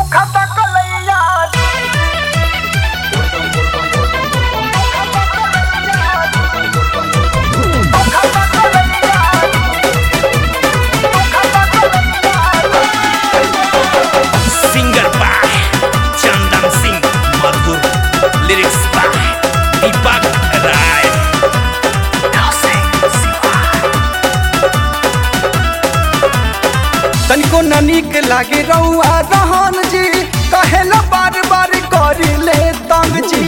दुखत कलैया singer by चंदन सिंह मधुर लिरिक्स बाय दीपक राय तनिको न नीक लागे रउआ रहन जी कहेला बार बार करी ले तंग जी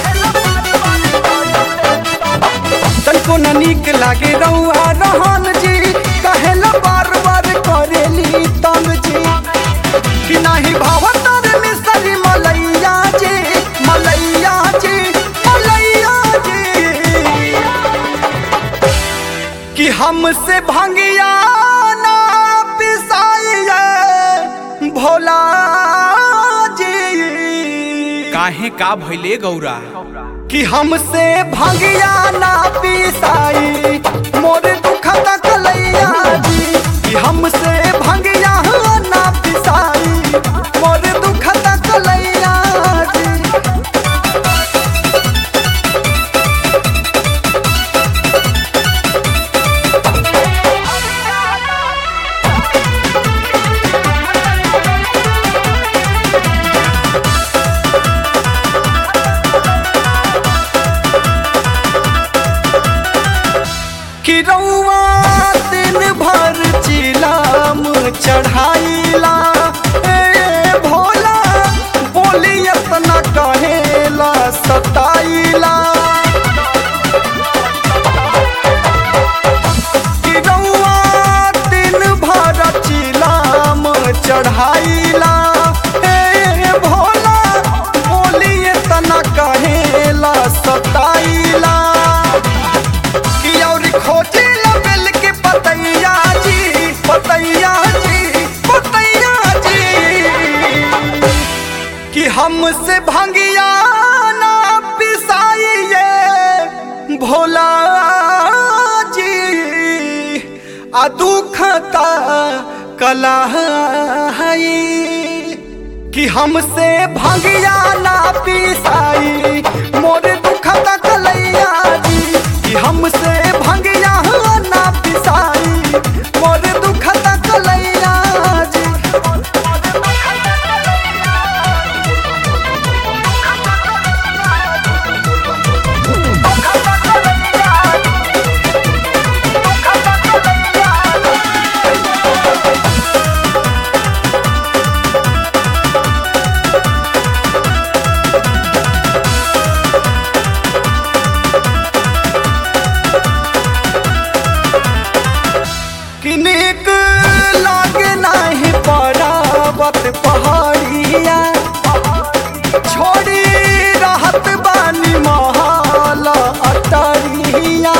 तनिको न नीक लागे रउआ रहन जी कहेला बार बार करेली तंग जी कि नाही भावतर मिसरी मलैया जी मलैया जी मलैया जी कि हमसे भंगिया ना पिसाइए भोला जी काहे का भइले गौरा कि हमसे भंगिया ना पिसाई मोर दुखत कलैया जी कि हमसे भंगिया ना पिसाई मोर दुखत कलैया जी कि रउआ दिन भर चिलाम चढ़ाइला ए भोला बोली इतना कहेला सताइला कि रउआ दिन भर चिलाम चढ़ाइला ए भोला बोली इतना कहेला सताइला कि और खोजे लबेल के पतैया जी पतैया जी पतैया जी कि हमसे भंगिया ना पिसाइए भोला जी आ दुखता कलाई कि हमसे भंगिया ना पिसाई मोर दुखता कलैया जी कि हमसे भंगिया ना पिसाई मोर दुखता कलैया जी कि नीक लागे नाही परावत पहाड़िया छोड़ी रहत बानी महल अटरिया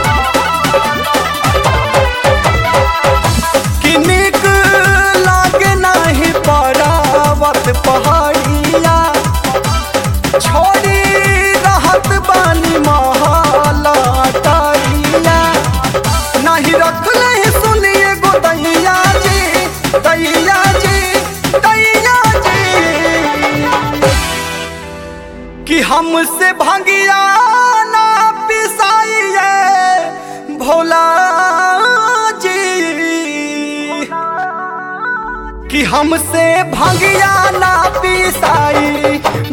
कि नीक लागे नाही परावत पहाड़िया छोड़ी रहत बानी महल अटरिया नहीं रखले सुनिए गो दैया जी दैया जी दैया जी कि हमसे भंगिया ना पिसाइए भोला जी कि हमसे भंगिया ना पिसाई